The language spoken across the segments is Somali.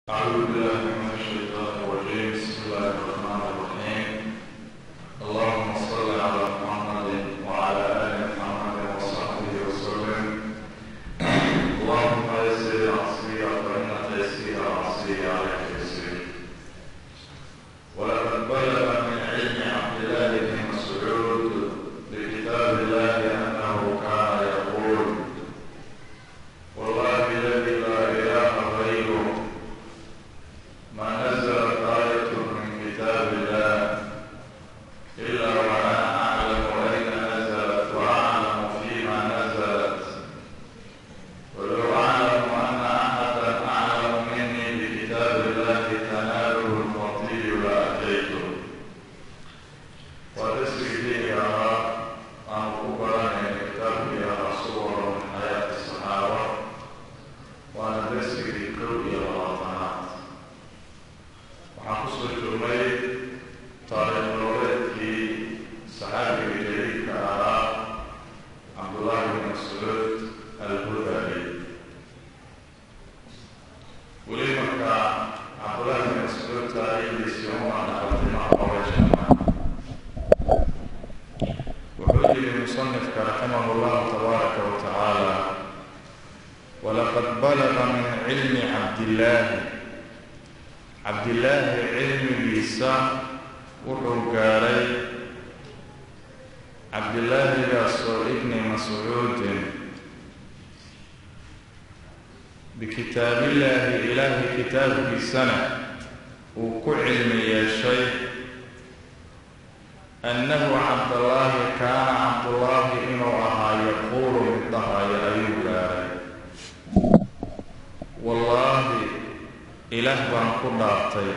أعوذ بالله من الشيطان الرجيم بسم الله الرحمن الرحيم اللهم صل على محمد وعلى آل محمد وصحبه وسلم اللهم يسر عصري فإن تيسير عصري عليك يسير ولقد بلغ من علم عبد الله بن مسعود بكتاب الله أنه كان يقول والله الذي لا إله غيره ما نزلت آية من كتاب الله إلا وأنا أعلم أين نزلت وأعلم فيما نزلت ولو أعلم أن أحدا أعلم مني بكتاب الله تناله الفضيل لأتيته وتسري فيها أن أقرأني كتابي صور من حياة الصحابة وأنا تسري كل الوطنات waxaan kusoo joogay taariikh nololeedkii saxaabiga jaliilka ahaa cabdullaahi bin mascuud al-hudali weli marka cabdullaahi bin mascuud taariikhdiisii uma dhaqaltima qorashama wuxuu yidhi musanifka raximah llahu tabaaraka wa tacaala walaqad balaga min cilmi cabdillaahi cabdillaahi cilmigiisa wuxuu gaadhay cabdillaahigaasoo ibni mascuudin bikitaabillaahi ilaahay kitaabkiisana uu ku cilmi yeeshay annahu cabdallaahi kaana cabdullaahi inuu ahaa yaquulu mid dhahaya ayuu gaadhay wallaahi ilaah baan ku dhaartay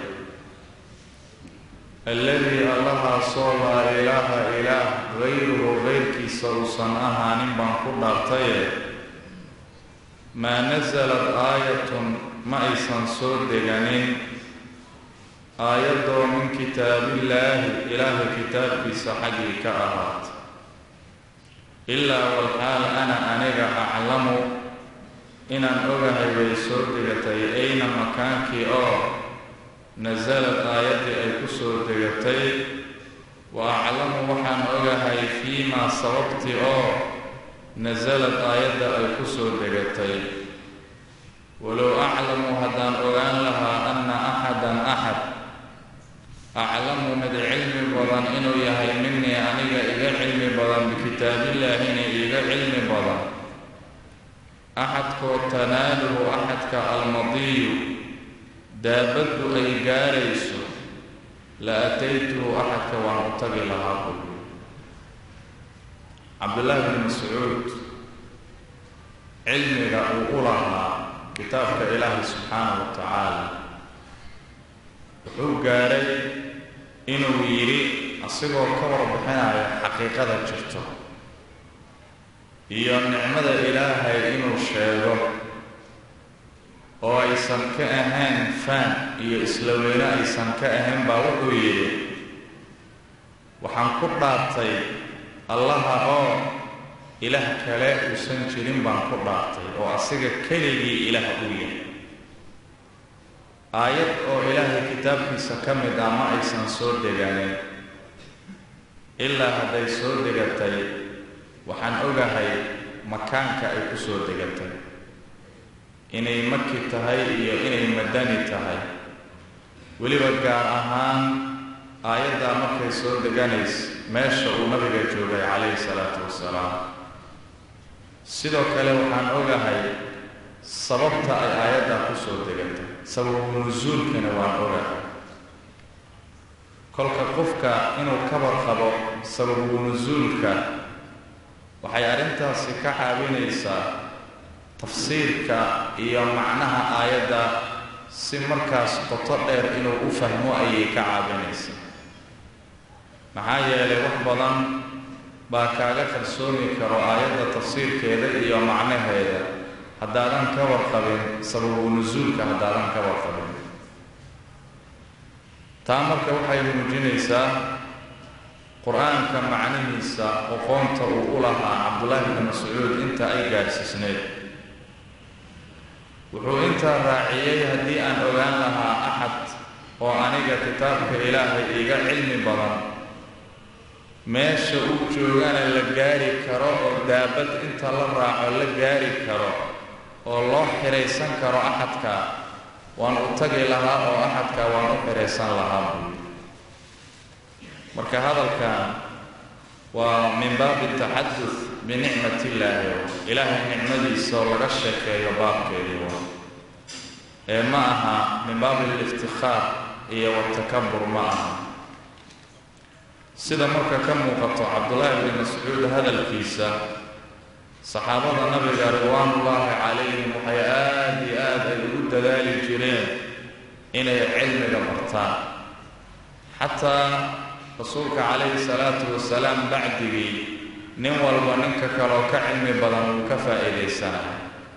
alladii allahaasoo laa ilaaha ilaah gayruhu gayrkiisa uusan ahaanin baan ku dhaartaye maa nasalad aayatun ma aysan soo deganin aayadoo min kitaabillaahi ilaahay kitaabkiisa xaggii ka ahaat ilaa walxaal ana aniga aclamu inaan ogahay way soo degatay ayna makaankii oo nasalad aayaddii ay ku soo degatay wa aclamu waxaan ogahay fiimaa sababtii oo nasalad aayadda ay ku soo degatay walow aclamu haddaan ogaan lahaa anna axadan axad aclamu mid cilmi badan inuu yahay minii aniga iga cilmi badan bikitaabillaahina iga cilmi badan axadkoo tanaaluhu axadka almadiyu daabaddu ay gaarayso la ataytuhu axadka waan u tagi lahaa buy cabdullaahi bin mascuud cilmiga uu u lahaa kitaabka ilaahi subxaanahu wa tacaala wuxuu gaadhay inuu yidhi asigoo ka warbixinaya xaqiiqada jirto iyo nicmada ilaahay inuu sheego oo aysan ka ahayn faan iyo isla weyne aysan ka ahayn baa wuxuu yidhi waxaan ku dhaartay allaha oo ilaah kale uusan jirin baan ku dhaartay oo asiga keligii ilaah u yahay aayad oo ilaahay kitaabkiisa ka mid ah ma aysan soo deganin ilaa hadday soo degatay waxaan ogahay makaanka ay ku soo degatay inay maki tahay iyo inay madani tahay weliba gaar ahaan aayaddaa markay soo deganays meesha uu nabiga joogay calayhi salaatu wasalaam sidoo kale waxaan ogahay sababta ay aayaddaa ku soo degatay sababu nusuulkana waan ogahay kolka qofka inuu kabar qabo sababu nusuulka waxay arrintaasi ka caawinaysaa tafsiirka iyo macnaha aayadda si markaas qoto dheer inuu u fahmo ayay ka caawinaysaa maxaa yeelay wax badan baa kaaga kalsoomi karo aayadda tafsiirkeeda iyo macnaheeda haddaadan ka warqabin sababu nusuulka haddaadan ka warqabin taa marka waxay muujinaysaa qur-aanka macnihiisa oqoonta uu u lahaa cabdullaahi bni mascuud inta ay gaadhsiisneyd wuxuu intaa raaciyey haddii aan ogaan lahaa oo aniga kitaabka ilaahay iga cilmi badan meesha uu joogana la gaari karo oo daabad inta la raaco la gaari karo oo loo xidhaysan karo axadka waan u tagi lahaa oo axadka waan u xidhaysan lahaa buui marka hadalkan waa min baabi taxadud binicmat illaahi ilaahay nicmadiisa oo laga sheekeeyo baabkeedii waa ee ma aha min baabi aliftikaar iyo watakabur ma aha sida marka ka muuqato cabdullaahi bni mascuud hadalkiisa saxaabada nabiga ridwaanullaahi calayhim waxay aada iyo aad ay ugu dadaali jireen inay cilmiga bartaan xataa rasuulka calayhi salaatu wasalaam bacdigii nin walba ninka kaloo ka cilmi badan uu ka faa'iidaysanaya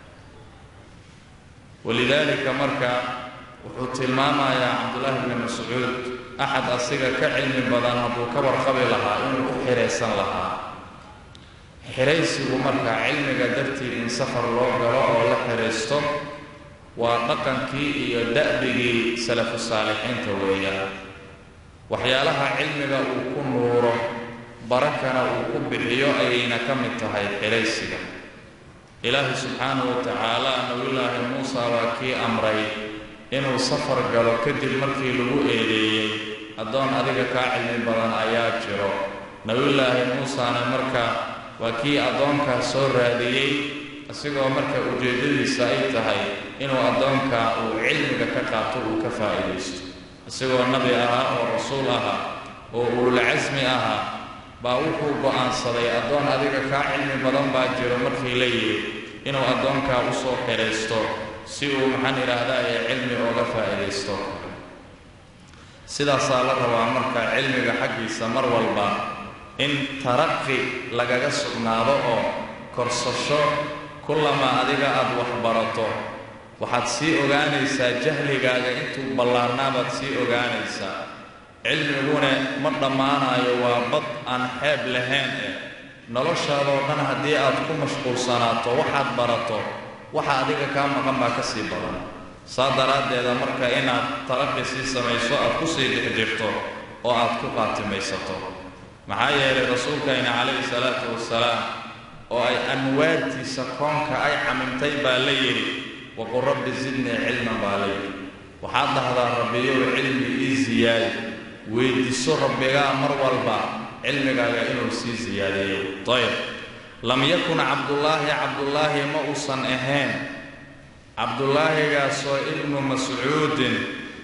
walidaalika marka wuxuu tilmaamayaa cabdullaahi bni mascuud axad asiga ka cilmi badan hadduu ka warqabi lahaa inuu u xidhaysan lahaa xidhaysigu marka cilmiga dartii in safar loo galo oo la xidhaysto waa dhaqankii iyo da'bigii salafu saalixiinta weeyaan waxyaalaha cilmiga uu ku nuuro barakana uu ku bixiyo ayayna ka mid tahay xidhaysiga ilaahi subxaanahu wa tacaala nabiyullaahi muusa waa kii amray inuu safar galo kadib markii lagu eedeeyey addoon adiga kaa cilmi badan ayaa jiro nabiyullaahi muusana marka waa kii addoonkaas soo raadiyey isigoo marka ujeeddadiisa ay tahay inuu addoonka uu cilmiga ka qaato uu ka faa'iidaysto isagoo nabi ahaa oo rasuul ahaa oo ululcasmi ahaa baa wuxuu go'aansaday addoon adiga kaa cilmi badan baa jiro markii la yidhi inuu addoonkaa u soo xidhaysto si uu maxaan idhaahdaa ee cilmi ooga faa'iidaysto sidaasaa la rabaa marka cilmiga xaggiisa mar walba in taraqi lagaga sugnaado oo korsasho kullama adiga aada waxbarato waxaad sii ogaanaysaa jahligaaga intuu ballaarnaabaad sii ogaanaysaa cilmiguna ma dhammaanayo waa bad aan xeeb lahayn eh noloshaadoo dhan haddii aad ku mashquulsanaato waxaad barato waxa adiga kaa maqan baa ka sii badan saa daraaddeeda marka inaad taraqi sii samayso aad ku sii dhex jirto oo aad ku qaatimaysato maxaa yeelay rasuulkayna calayhi salaatu wasalaam oo ay anwaartiisa koonka ay camimtay baa la yidhi waqul rabbi sidnii cilman baa la yidhi waxaad dhahdaa rabbiyow cilmi ii siyaadi weyddiiso rabbigaa mar walba cilmigaaga inuu sii siyaadiyo ayb lam yakun cabdullaahi cabdullaahi ma uusan ahayn cabdulaahigaasoo ibnu mascuudin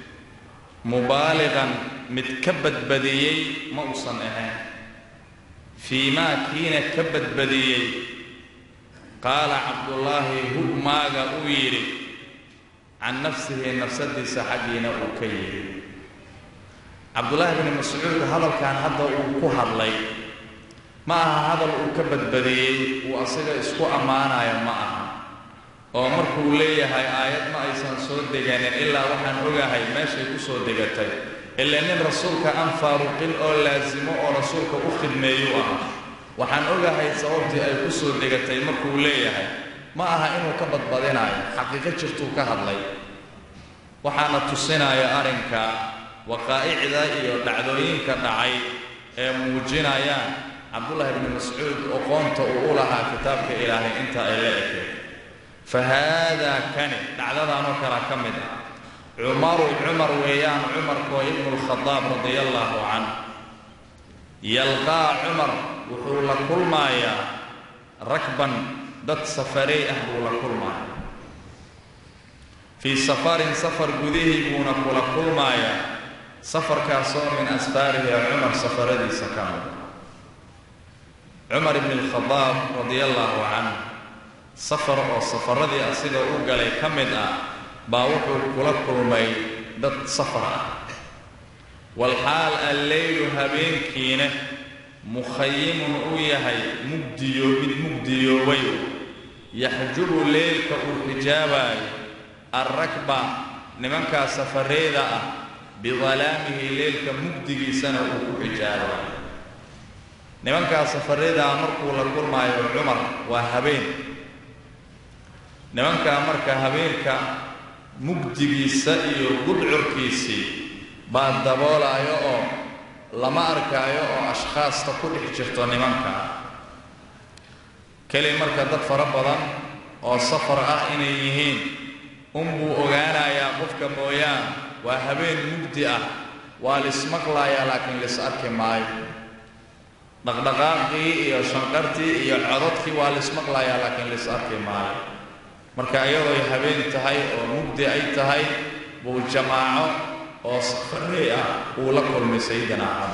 mubaaliqan mid ka badbadiyey ma uusan ahayn fii maa kiina ka badbadiyey qaala cabdullaahi hugmaaga uu yidhi can nafsihi nafsadiisa xaggiina uu ka yidhi cabdullaahi bni mascuud hadalkan hadda uu ku hadlay ma aha hadal uu ka badbadiyey uu asaga isku ammaanayo ma aha oo markuu leeyahay aayad ma aysan soo deganin ilaa waxaan ogahay meeshay ku soo degatay ilaa nin rasuulka aan faaruqin oo laasimo oo rasuulka u khidmeeyuu ah waxaan ogahay sababtii ay ku soo degatay markuu leeyahay ma aha inuu ka badbadinayo xaqiiqo jirtuu ka hadlay waxaana tusinaya arrinka waqaa'icda iyo dhacdooyinka dhacay ee muujinayaan cabdullaahi bni mascuud oqoonta uu u lahaa kitaabka ilaahay inta ay la ekeen fa haadaa kani dhacdadanoo kala ka mid ah cumaru cumar weeyaan cumarkoo ibnu lkhadaab radia allaahu canh yalqaa cumar wuxuu la kulmayaa rakban dad safarey ah buu la kulmaaya fii safarin safar gudihii buuna kula kulmayaa safarkaasoo min asfaarihi cumar safaradiisa ka mid cumar ibni alkhadaab radia allaahu canh safar oo safaradii asiga u galay ka mid ah baa wuxuu kula kulmay dad safar ah walxaal alleylu habeenkiina mukhayimun uu yahay mugdiyo mid mugdiyoobay yaxjubu leylka uu xijaabayo alrakba nimankaa safareeda ah bidalaamihi leylka mugdigiisana uu ku xijaabayo nimankaa safareedaa markuu la kulmaayo cumar waa habeen nimankaa marka habeenka mugdigiisa iyo gudcurkiisii baa daboolaayo oo lama arkaayo oo ashkhaasta ku dhex jirto nimanka keli marka dad fara badan oo safar ah inay yihiin unbuu ogaanayaa qofka mooyaan waa habeen mugdi ah waa lismaqlayaa laakiin lis arki maayo dhaqdhaqaaqii iyo shanqartii iyo cododkii waa lismaqlayaa laakiin lis arki maayo marka iyadooy habeen tahay oo mugdi ay tahay buu jamaaco oo safarey ah uu la kulmay sayidina camar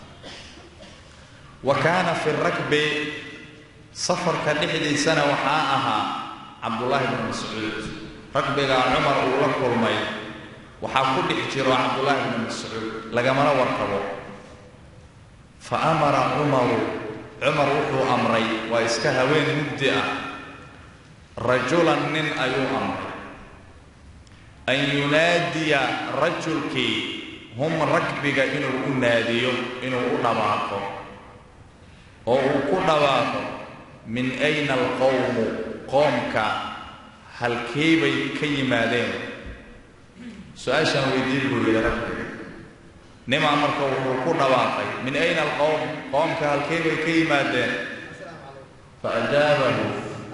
wa kaana fi rakbi safarka dhexdiisana waxaa ahaa cabdullaahi bnu mascuud ragbigaa cumar uu la kulmay waxaa ku dhex jiro cabdullaahi bnu mascuud lagamana warqabo fa amara cumaru cumar wuxuu amray waa iska haween mugdi ah rajulan nin ayuu amray an yunaadiya rajulkii hum rakbiga inuu u naadiyo inuu u dhawaaqo oo uu ku dhawaaqo min ayna alqowmu qoomka halkee bay ka yimaadeen su-aashaan weydiin buu yidhi rakbiga nimaa marka wuxuu ku dhawaaqay min ayna alqowm qoomka halkee bay ka yimaadeen faajaabahu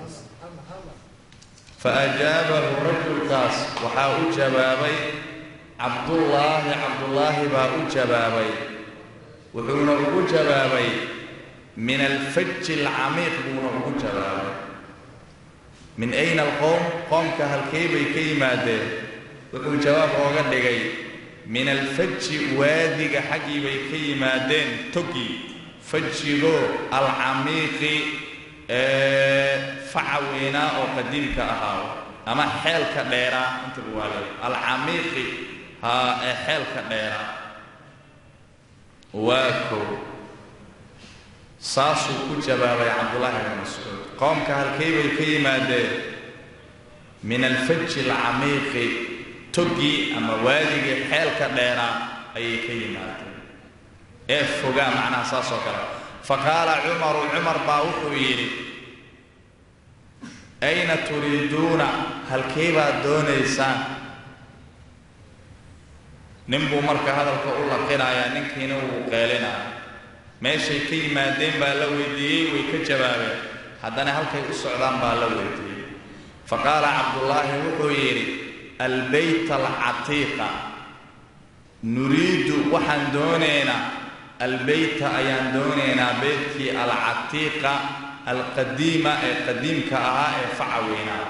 faajaabahu rajulkaas waxaa u jawaabay cabdullaahi cabdullaahi baa u jawaabay wuxuuna ugu jawaabay min alfaji alcamiiq buuna ugu jawaabay min ayna alqowm qoomka halkee bay ka yimaadeen wuxuu jawaab ooga dhigay min alfaji waadiga xaggii bay ka yimaadeen togi fajigoo alcamiiqi ee faca weynaa oo qadiimka ahaa ama xeelka dheeraa inta buwaale alcamiiqi haa ee xeelka dheeraa waa kow saasuu ku jawaabay cabdullaahi bn mascuud qoomka halkay bay ka yimaadeen min alfaji alcamiiqi togii ama waadigii xeelka dheeraa ayay ka yimaadeen ee fogaa macnaha saas oo kale fa qaala cumaru cumar baa wuxuu yidhi ayna turiiduuna halkay baad doonaysaan nin buu marka hadalka u laqinayaa ninkiina wuu qeelinaya meeshay ka yimaadeen baa la weydiiyey way ka jawaabeen haddana halkay u socdaan baa la weydiiyey fa qaala cabdullaahi wuxuu yidhi albeyt alcatiiqa nuriidu waxaan doonaynaa albeyta ayaan doonaynaa beytkii alcatiiqa alqadiima ee qadiimka ahaa ee faca weynaa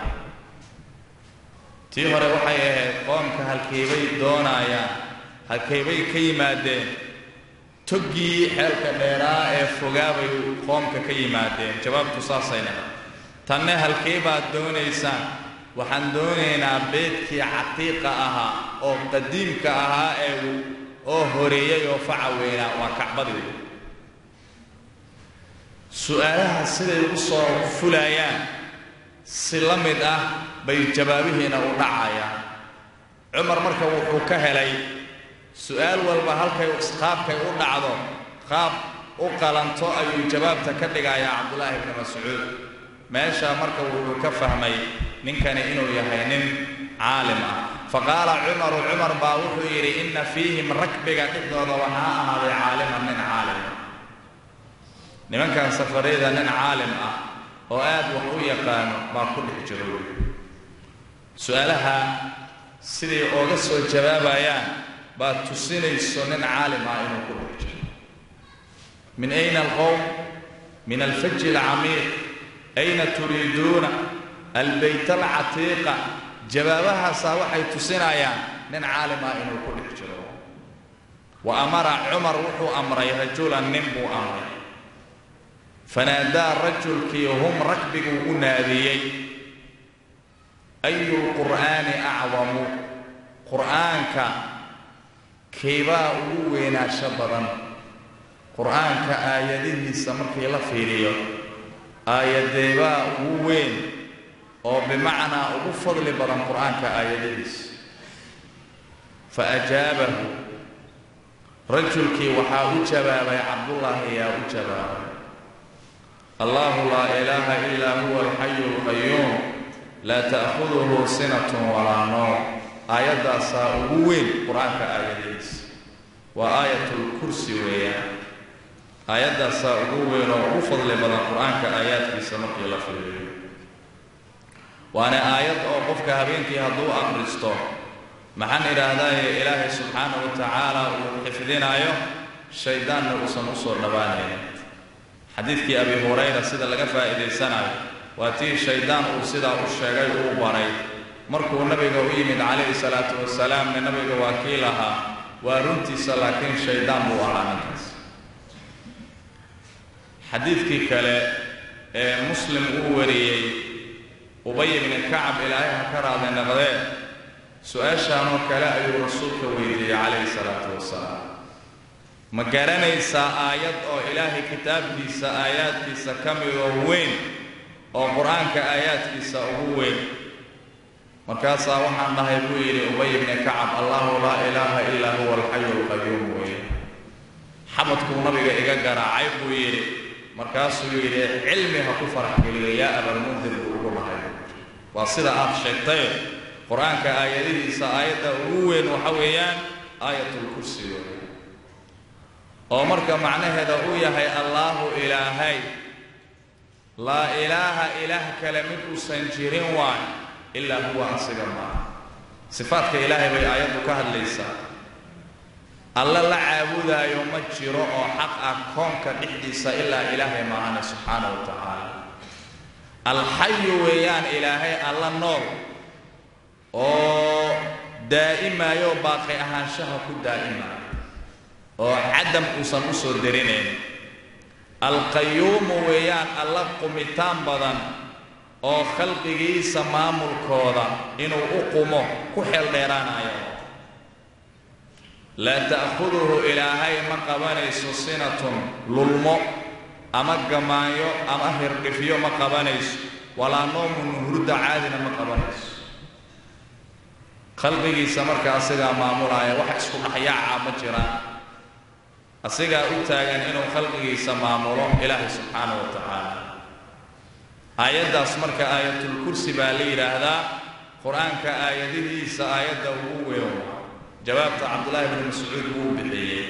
tii hore waxay ahayd qoomka halkeybay doonayaan halkeybay ka yimaadeen toggii xeelka dheeraa ee fogaabay qoomka ka yimaadeen jawaabtu saasayna tanne halkee baad doonaysaan waxaan doonaynaa beedkii catiiqa ahaa oo qadiimka ahaa ee oo horeeyay oo faca weynaa waa kacbadii su-aalaha siday u soo fulayaan si la mid ah bay jawaabihiina u dhacayaan cumar marka wuxuu ka helay su-aal walba halkay qaabkay u dhacdo qaab u qalanto ayuu jawaabta ka dhigayaa cabdullaahi bni mascuud meesha marka wuxuu ka fahmay ninkani inuu yahay nin caalim ah fa qaala cumaru cumar baa wuxuu yidhi inna fiihim rakbiga dhexdooda waxaa ahaaday caaliman nin caalim nimankan safariyada nin caalim ah oo aad wax u yaqaano baa ku dhex jiro su-aalaha siday ooga soo jawaabayaan baad tusinayso nin caalim ah inuu ku dhex jiro min ayna alqowm min alfaji alcamiiq ayna turiiduuna albeyt alcatiiqa jawaabahaasaa waxay tusinayaan nin caalim ah inuu ku dhex jiro wa amara cumar wuxuu amray rajulan nin buu amray fanaadaa rajulkii hum rakbiguu u naadiyey ayu lqur'aani acdamu qur'aanka keebaa ugu weynaansho badan qur'aanka aayadihiisa markii la fiiriyo aayadeebaa ugu weyn oo bimacnaa ugu fadli badan qur'aanka aayadihiisa fa ajaabahu rajulkii waxaa u jawaabay cabdullaahi yaa u jawaabay allahu laa ilaaha ilaa huwa alxayu alqayuum laa ta'khuduhu sinatun walaa noom aayaddaasaa ugu weyn qur-aanka aayadihiisa waa aayatulkursi weeyaan aayaddaasaa ugu weyn oo ugu fadli badan qur-aanka aayaadkiisa markii la fiiriyo waana aayad oo qofka habeenkii hadduu aqristo maxaan idhaahdaaye ilaahay subxaana wa tacaala uu xifdinaayo shayddaanna uusan u soo dhowaanayn xadiidkii abi hurayra sida laga faa'iidaysanayo waa tii shayddaan uu sidaa u sheegay uu baray markuu nabiga u yimid calayhi salaatu wasalaamna nabiga waa kii lahaa waa runtiisa laakiin shayddaan buu ahaa ninkaas xadiidkii kale ee muslim uu wariyey ubay ibni kacab ilaahay ha ka raadi naqdee su-aashaanoo kale ayuu rasuulka weydiiyey calayhi salaatu wasalaam ma garanaysaa aayad oo ilaahay kitaabkiisa aayaadkiisa ka midoo weyn oo qur-aanka aayaadkiisa ugu weyn markaasaa waxaan dhahay buu yidhi ubay ibni kacab allahu laa ilaaha ilaa huwa alxayu alqayuum weeye xabadkuu nabiga iga garaacay buu yidhi markaasuu yidhi cilmi ha ku farax geliyo yaa abalmundir buu ugu lahay waa sida aad sheegtay qur-aanka aayadihiisa aayadda ugu weyn waxa weeyaan aayatulkursi weeye oo marka macnaheeda uu yahay allaahu ilaahay laa ilaaha ilaah kale mid uusan jirin waay ilaa huwa asiga maaha sifaadka ilaahay bay aayaddu ka hadlaysaa alle la caabudaayo ma jiro oo xaq ah koonka dhexdiisa ilaa ilaahay maahane subxaana wa tacaala alxayu weeyaan ilaahay alla nool oo daa'imayo baaqi ahaanshaha ku daa'imaayo oo cadam uusan u soo derinayn alqayuumu weeyaan alla qumitaan badan oo khalqigiisa maamulkooda inuu u qumo ku xeel dheeraanayo laa ta'khuduhu ilaahay ma qabanayso sinatun lulmo ama gamaanyo ama hirdhifyo ma qabanayso walaa noomun hurda caadina ma qabanayso khalqigiisa marka asigaa maamulaya wax isku dhaxyaaca ma jiraan asigaa u taagan inuu khalqigiisa maamulo ilaahay subxaana wa tacaala aayaddaas marka aayatulkursi baa la yidhaahdaa qur-aanka aayadihiisa aayadda ugu weyn jawaabta cabdullaahi bni mascuud wuu bixiyey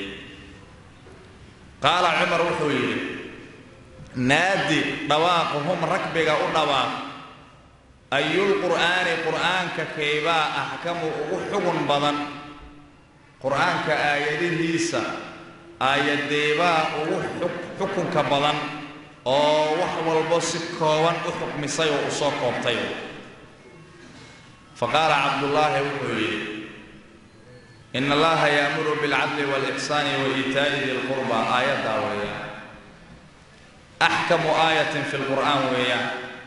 qaala cumar wuxuu yidhi naadi dhawaaq hum rakbiga u dhawaaq ayulqur'aani qur'aanka kaybaa axkamu ugu xugun badan qur'aanka aayadihiisa aayadeebaa ugu xukunka badan oo wax walbo si kooban u xukmisay oo u soo koobtay fa qaala cabdullaahi wuxuu yidhi in allaha yaamuru bilcadli waalixsaani wa iitaa'i di lqurba aayaddaa weeyaan axkamu aayatin fi lqur'aan weeyaan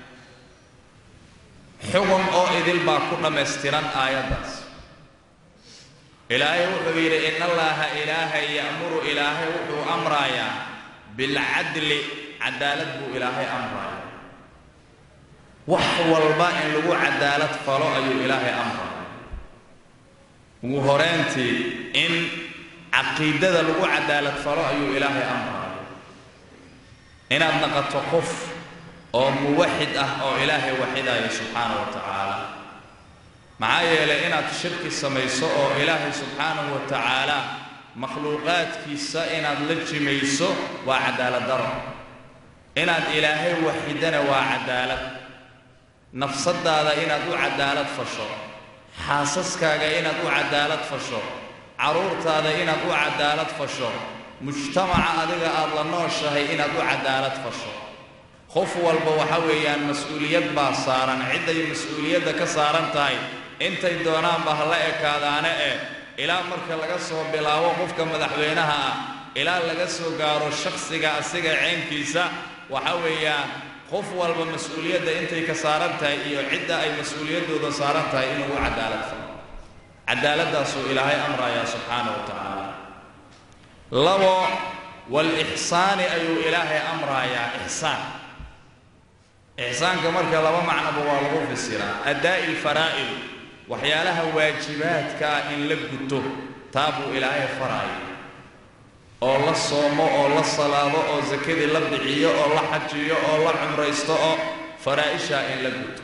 xugun oo idil baa ku dhammaystiran aayaddaas ilaahay wuxuu yidhi in allaha ilaahay ya'muru ilaahay wuxuu amrayaa bilcadli cadaalad buu ilaahay amraya wax walba in lagu cadaalad falo ayuu ilaahay amraya ugu horeyntii in caqiidada lagu cadaalad falo ayuu ilaahay amraya inaad naqato qof oo muwaxid ah oo ilaahay waxidaya subxaana wa tacaala maxaa yeelay inaad shirki samayso oo ilaahay subxaanahu wa tacaala makhluuqaadkiisa inaad la jimayso waa cadaalad daro inaad ilaahay waxidana waa cadaalad nafsadaada inaad u cadaalad fasho xaasaskaaga inaad u cadaalad fasho carruurtaada inaad u cadaalad fasho mujtamaca adiga aad la nooshahay inaad u cadaalad fasho qof walba waxa weeyaan mas-uuliyad baa saaran cidday mas-uuliyadda ka saaran tahay intay doonaanba ha la ekaadaane eh ilaa marka laga soo bilaabo qofka madaxweynaha ah ilaa laga soo gaaro shakhsiga asiga ceynkiisa waxa weeyaan qof walba mas-uuliyadda intay ka saaran tahay iyo cidda ay mas-uuliyaddooda saaran tahay inuu u cadaalad falo cadaaladdaasuu ilaahay amrayaa subxaana wa tacaala labo waalixsaani ayuu ilaahay amrayaa ixsaan ixsaanka marka laba macnoba waa lagu fisiraa addaa'i lfaraa'id waxyaalaha waajibaadka ah in la guto taa buu ilaahay faraayo oo la soomo oo la salaado oo sakadii la bixiyo oo la xajiyo oo la cumraysto oo faraa'ishaa in la guto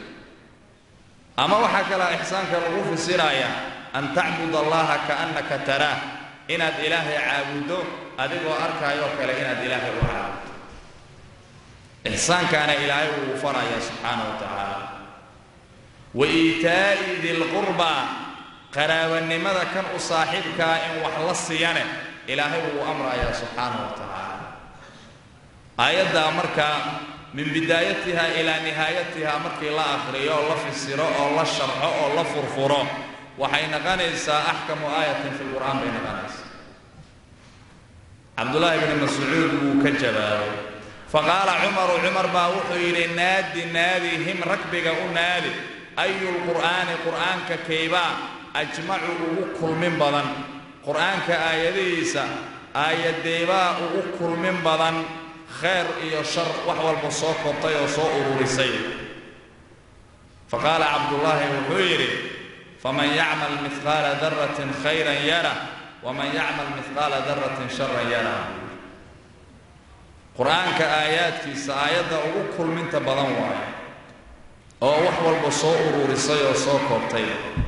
ama waxaa kalaa ixsaanka lagu fisirayaa an tacbud allaha kaannaka taraah inaad ilaahay caabuddo adigoo arkaayoo kale inaad ilaahay u caabuddo ixsaankaana ilaahay wuu farayaa subxaana wa tacaala wa iitaa'i dilqurbaa qaraabanimada kan u saaxiibkaa in wax la siiyane ilaahay wuu amrayaa subxaana wa tacaala aayaddaa markaa min bidaayatiha ilaa nihaayatiha markii la akhriyo oo la fasiro oo la sharxo oo la furfuro waxay noqonaysaa axkamu aayatin fi lqur'aan bay noqonaysaa cabdullaahi bni mascuud wuu ka jawaabay faqaala cumaru cumar baa wuxuu yidhi naadi naadi him ragbiga u naadi ayu lqur'aani qur'aanka kaybaa ajmacu ugu kulmin badan qur'aanka aayadihiisa aayadeebaa ugu kulmin badan khayr iyo shar wax walba soo kortay oo soo ururisay faqaala cabdullaahi wuxuu yidhi faman yacmal mihqaala daratin khayran yara waman yacmal mihqaala daratin sharan yara qur-aanka aayaadkiisa aayadda ugu kulminta badan waayo oo wax walba soo ururisay oo soo koobtay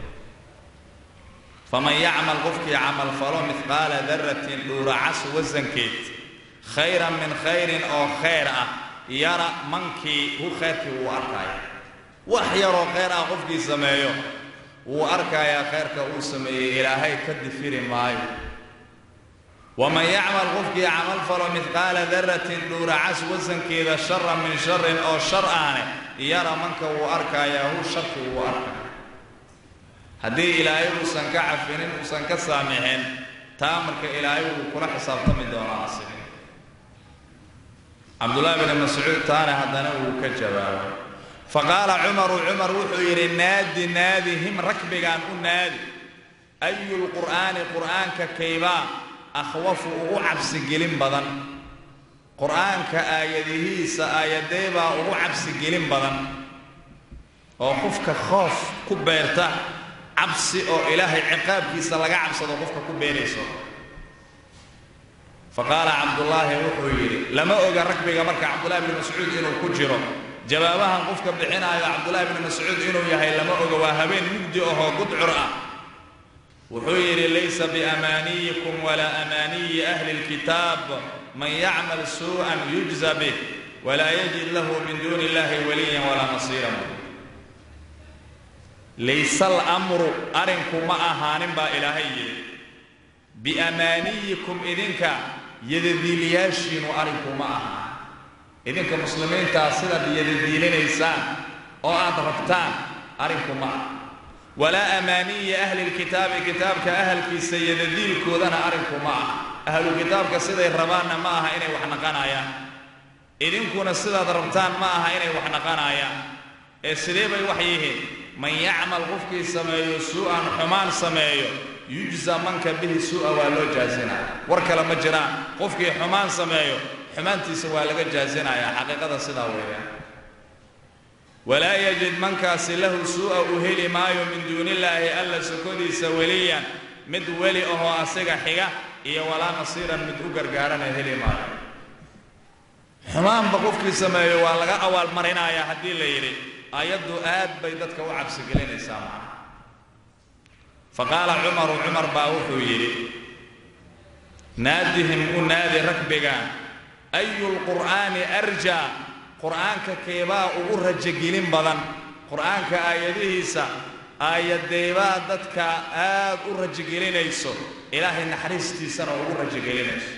faman yacmal qofkii camal falo mihqaala daratin dhuuracas wasankeed khayran min khayrin oo khayr ah yara mankii hu khayrkii wuu arkaya wax yaroo khayr ah qofkii sameeyo wuu arkayaa khayrka uu sameeyey ilaahay ka difiri maayo waman yacmal qofkii camal falo mihqaala daratin dhuuracas wasankeeda sharan min sharin oo shar ahne yara manka wuu arkayaa hu sharki wuu arkaya haddii ilaahay uusan ka cafinin uusan ka saamixin taa marka ilaahay wuu kula xisaabtami doonaa asigi cabdullaahi bni mascuud taana haddana wuu ka jawaabay faqaala cumaru cumar wuxuu yidhi naadi naadi him rakbigaan u naadi ayu lqur'aani qur'aanka kaybaa akhwafu ugu cabsigelin badan qur'aanka aayadihiisa aayadeebaa ugu cabsigelin badan oo qofka khoof ku beerta cabsi oo ilaahay ciqaabkiisa laga cabsado qofka ku beerayso faqaala cabdullaahi wuxuu yidhi lama oga ragbiga marka cabdullahi bni mascuud inuu ku jiro jawaabahan qofka bixinaayo cabdullaahi bni mascuud inuu yahay lama oga waa habeen mugdi ahoo gudcur ah wuxuu yidhi laysa biamaaniyikum walaa amaaniyi ahli lkitaab man yacmal suu'an yujza bih walaa yajid lahu min duuni illahi waliyan walaa nasiiran layse alamru arrinku ma ahaanin baa ilaahay yidhi biamaaniyikum idinka yadadiiliyaashiinu arrinku ma aha idinka muslimiintaa sidaad yadadiilinaysaan oo aad rabtaan arrinku ma aha walaa amaaniyi ahli lkitaabi kitaabka ahalkiisa yadadiilkoodana arrinku ma aha ahlu kitaabka siday rabaanna ma aha inay wax naqanayaan idinkuna sidaad rabtaan ma aha inay wax naqanayaan ee sidee bay wax yihiin man yacmal qofkii sameeyo suu'an xumaan sameeyo yujza manka bihi suu'a waa loo jaasinaya war kale ma jiraan qofkii xumaan sameeyo xumaantiisa waa laga jaasinayaa xaqiiqada sidaa weeyaan walaa yajid mankaasi lahu suu'a uu heli maayo min duunillaahi alla sokodiisa weliyan mid weli ahoo asiga xiga iyo walaa nasiiran mid u gargaarana heli maayo xumaanba qofkii sameeyo waa laga awaalmarinayaa haddii la yidhi ayaddu aad bay dadka u cabsigelinaysaa macna faqaala cumaru cumar baa wuxuu yidhi naadihim u naadi rakbigaan ayu lqur'aani arjaa qur'aanka keebaa ugu rajogelin badan qur'aanka aayadihiisa aayadeebaa dadka aad u rajogelinayso ilaahay naxariistiisana ugu rajogelinayso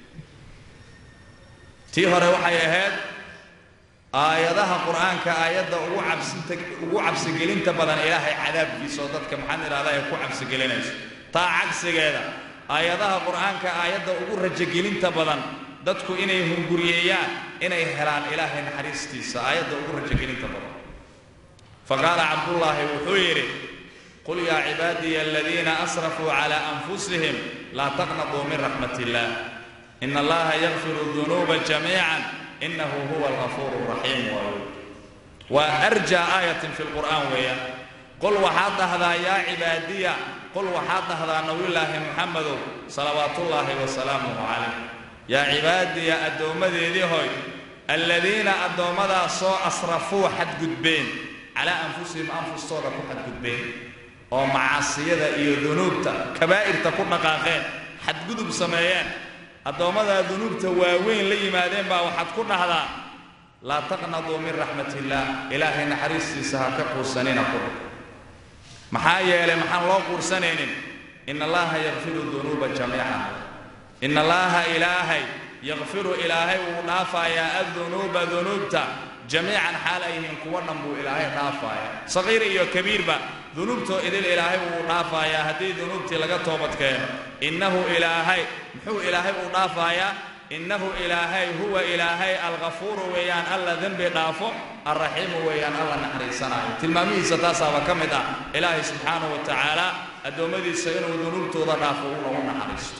tii hore waxay ahayd aayadaha qur'aanka aayadda ugu cabsinta ugu cabsigelinta badan ilaahay cadaabkiisa oo dadka maxaan idhahdaa ay ku cabsigelinayso taa cagsigeeda aayadaha qur'aanka aayadda ugu rajogelinta badan dadku inay hunguriyeeyaan inay helaan ilaahay naxariistiisa aayadda ugu rajogelinta badan faqaala cabdullaahi wuxuu yidhi qul yaa cibaadiya aladiina asrafuu calaa anfusihim laa taqnaduu min raxmat illaah ina allaha yakfiru dunuuba jamiican inahu huwa algafuuru raxiim waayo waa arjaa aayatin fi lqur'aan weeyaan qul waxaad dhahdaa yaa cibaadiya qul waxaad dhahdaa nabiyullaahi muxamedow salawaatullaahi wasalaamuhu calayh yaa cibaadiya addoommadeedii hoy alladiina addoommadaasoo asrafuu xadgudbeen calaa anfusihim anfustooda ku xadgudbeen oo macaasiyada iyo dunuubta kabaa'irta ku dhaqaaqeen xadgudub sameeyeen addoommadaa dunuubta waaweyn la yimaadeen baa waxaad ku dhahdaa laa taqnaduu min raxmat illaah ilaahay naxariistiisa ha ka quursanina ku dhig maxaa yeelay maxaan loo quursanaynin ina allaha yakfiru dunuuba jamiican ina allaaha ilaahay yakfiru ilaahay wuu dhaafayaa addunuuba dunuubta jamiican xaal ay yihiin kuwa dhan buu ilaahay dhaafaaya saqiir iyo kabiirba dunuubtoo idil ilaahay wuu dhaafayaa haddii dunuubtii laga toobadkeeno innahu ilaahay muxuu ilaahay uu dhaafayaa innahu ilaahay huwa ilaahay alghafuuru weeyaan alla dembi dhaafo alraxiimu weeyaan alla naxariisanaayo tilmaamihiisa taasaaba ka mid ah ilaahay subxaanahu wa tacaala addoommadiisa inuu dunuubtooda dhaafo uuna u naxariisto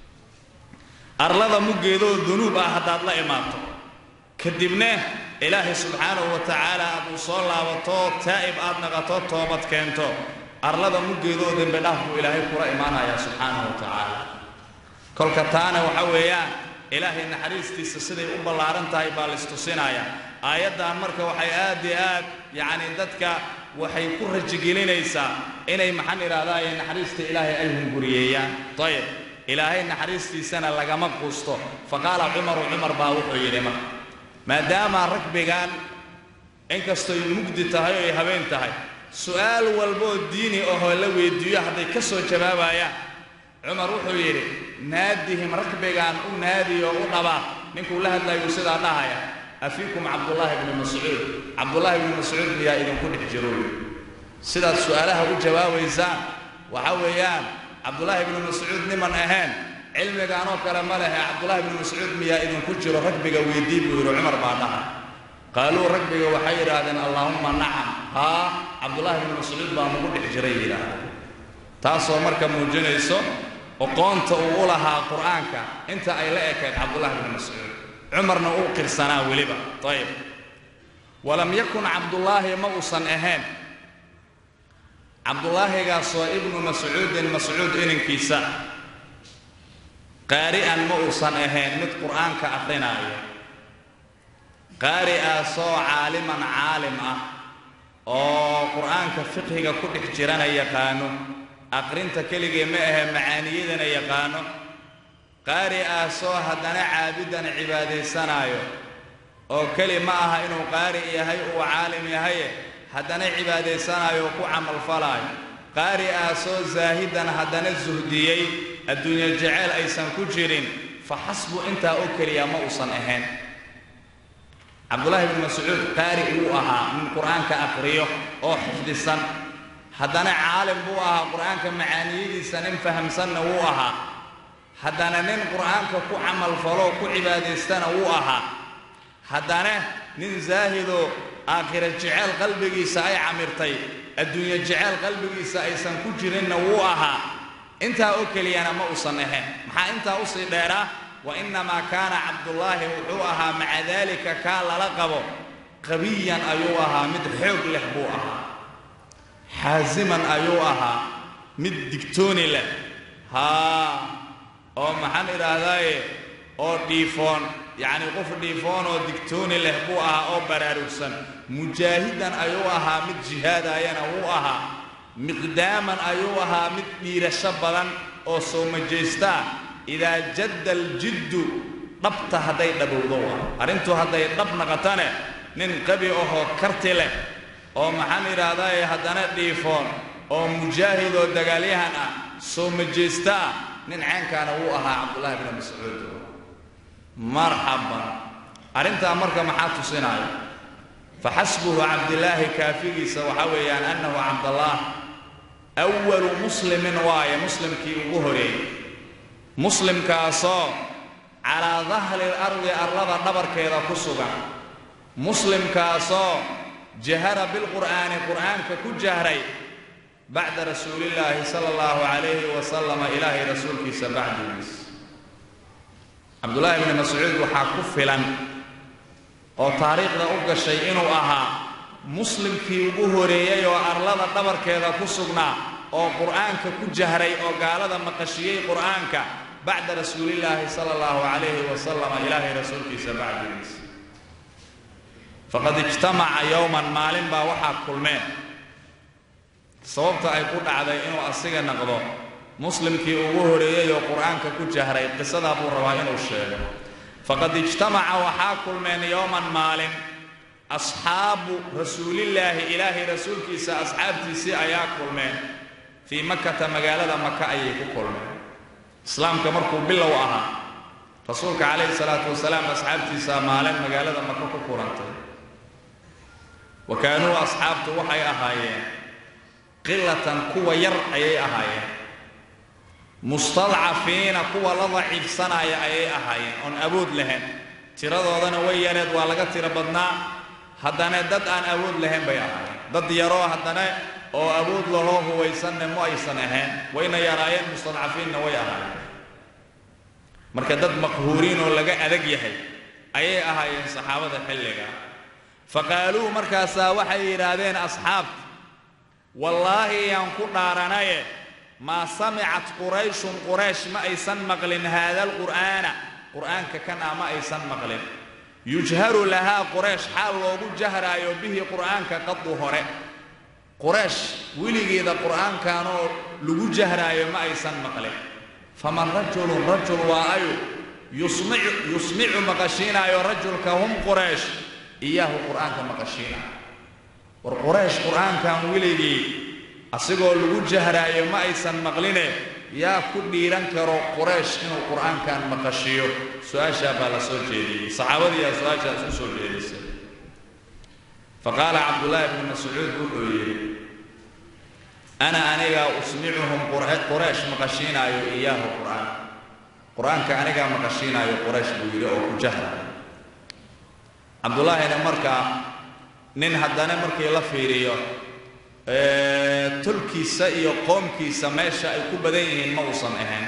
arlada muggeedoo dunuub ah haddaad la imaato kadibna ilaahay subxaanahu wa tacaala aad uu soo laabato taa'ib aad naqato toobad keento arlada muggeedoo dembi dhaaf buu ilaahay kula imaanayaa subxaanahu wa tacaala kolka taana waxa weeyaan ilaahay naxariistiisa siday u ballaaran tahay baa laistusinayaa aayaddan marka waxay aad iyo aad yacni dadka waxay ku rajigelinaysaa inay maxaan idhahdaaye naxariista ilaahay ay hunguriyeeyaan ayib ilaahay naxariistiisana lagama quusto fa qaala cumaru cumar baa wuxuu yidhi marka maadaama ragbigan inkastoy mugdi tahay oo ay habeen tahay su'aal walboo diini ahoo la weyddiiyo hadday ka soo jawaabayaan cumar wuxuu yidhi naadihim ragbigan u naadi oo u dhabaa ninkuu la hadlayuu sidaa dhahaya afiikum cabdullaahi bni mascuud cabdullaahi bni mascuud miyaa idinku dhex jirooy sidaad su'aalaha u jawaabaysaan waxa weeyaan cabdullaahi bni mascuud niman ahayn cilmigaanoo kale ma lehe cabdullaahi bni mascuud miyaa idinku jiro ragbiga weydii buu yidhi cumar baa dhaha qaaluu ragbiga waxay yidhaahdeen allaahumma nacam haa cabdullaahi bni mascuud baa nagu dhex jiray yidhaahdeen taasoo marka muujinayso oqoonta uu u lahaa qur'aanka inta ay la ekayd cabdullaahi bni mascuud cumarna uu qirsanaa weliba ayib walam yakun cabdullaahi ma uusan ahayn cabdulaahigaasoo ibnu mascuudin mascuud inankiisa qaari'an ma uusan ahayn mid qur'aanka akrinaayo qaari'aasoo caaliman caalim ah oo qur'aanka fiqhiga ku dhex jirana yaqaano aqrinta keligee ma ahe macaaniyadana yaqaano qaari'aasoo haddana caabidan cibaadaysanaayo oo keli ma aha inuu qaari yahay uu caalim yahaye haddana cibaadaysanaayo oo ku camalfalaayo qaari'aasoo zaahidan haddana suhdiyey adduunyo jeceyl aysan ku jirin fa xasbu intaa oo keliya ma uusan ahayn cabdullaahi bni mascuud qaari wuu ahaa nin qur'aanka aqriyo oo xifdisan haddana caalim buu ahaa qur'aanka macaaniyadiisa nin fahamsanna wuu ahaa haddana nin qur'aanka ku camalfaloo ku cibaadaystana wuu ahaa haddana nin zaahidoo aakhira jeceyl qalbigiisa ay camirtay adduunyo jeceyl qalbigiisa aysan ku jirinna wuu ahaa intaa oo keliyana ma uusan ahayn maxaa intaa usii dheeraa wa innamaa kaana cabdullaahi wuxuu ahaa maca daalika kaa lala qabo qabiyan ayuu ahaa mid xoog leh buu ahaa xaasiman ayuu ahaa mid digtooni leh haa oo maxaan idhaahdaaye oo dhiifoon yacni qof dhiifoon oo digtooni leh buu ahaa oo baraarugsan mujaahidan ayuu ahaa mid jihaadayana wuu ahaa miqdaaman ayuu ahaa mid dhiirasho badan oo soo majaystaa idaa jadda aljiddu dhabta hadday dhabowdo waa arrintu hadday dhab naqatane nin qabi ahoo karti leh oo maxaan idhaahdaaye haddana dhiifoon oo mujaahid oo dagaalyahan ah soo majaysta ah nin caynkaana wuu ahaa cabdullaahi bni mascuud marxaban arrintaa marka maxaa tusinaya faxasbuhu cabdillaahi kaafigiisa waxaa weeyaan annahu cabdallaah awalu muslimin waaye muslimkii ugu horeeyey muslimkaasoo calaa dahri lardi arlada dhabarkeeda ku sugan muslimkaasoo jahara bilqur'aani qur'aanka ku jahray bacda rasuulillaahi sala allahu calayhi wasalama ilaahay rasuulkiisa bacdigiis cabdullaahi bni mascuud waxaa ku filan oo taariikhda u gashay inuu ahaa muslimkii ugu horeeyey oo arlada dhabarkeeda ku sugnaa oo qur'aanka ku jahray oo gaalada maqashiyey qur'aanka bacda rasuulillaahi sala allahu calayhi wasalama ilaahay rasuulkiisa bacdigiis faqad ijtamaca yowman maalin baa waxaa kulmeen sababta ay ku dhacday inuu asiga naqdo muslimkii ugu horeeyey oo qur-aanka ku jahray qisadaa buu rabaa inuu sheego faqad ijtamaca waxaa kulmeen yowman maalin asxaabu rasuulillaahi ilaahay rasuulkiisa asxaabtiisii ayaa kulmeen fii makata magaalada maka ayay ku kulmeen islaamka markuu bilow ahaa rasuulka calayhi salaatu wasalaam asxaabtiisa maalin magaalada maka ku kulantay wa kaanuu asxaabtu waxay ahaayeen qilatan kuwa yar ayay ahaayeen mustadcafiina kuwa la daciifsanaya ayay ahaayeen oon awood lahayn tiradoodana way yareed waa laga tiro badnaa haddana dad aan awood lahayn bay ahaayeen dad yaroo haddana oo awood lahoo huwaysanne ma aysan ahayn wayna yaraayeen mustadcafiinna way ahaayeen marka dad maqhuuriin oo laga adag yahay ayay ahaayeen saxaabada xilliga fa qaaluu markaasaa waxay yidhaahdeen asxaabta wallaahi yaan ku dhaaranaye maa samicat qurayshun quraysh ma aysan maqlin haada alqur'aana qur'aanka kan ah ma aysan maqlin yujharu lahaa quraysh xaal loogu jahraayo bihi qur'aanka qadu hore quraysh weligeeda qur'aankanoo lagu jahraayo ma aysan maqlin faman rajulun rajul waa ayu yusmicu yusmicu maqashiinaayo rajulka hum quraysh iyaahu qur'aanka maqashiinaayo war quraysh qur'aankan weligii asigoo lagu jahraayo ma aysan maqline yaa ku dhiiran karo quraysh inuu qur'aankan maqashiyo su-aashaa baa la soo jeediyey saxaabadiiyaa su-aashaa isku soo jeedisay faqaala cabdullaahi bnu mascuud wuxuu yidhi ana anigaa usmicuhum quraysh maqashiinaayo iyaahu qur'aan qur-aanka anigaa maqashiinaayo quraysh buu yidhi oo ku jahraayo cabdullaahina markaa nin haddana markii la fiiriyo tolkiisa iyo qoomkiisa meesha ay ku badan yihiin ma uusan ahayn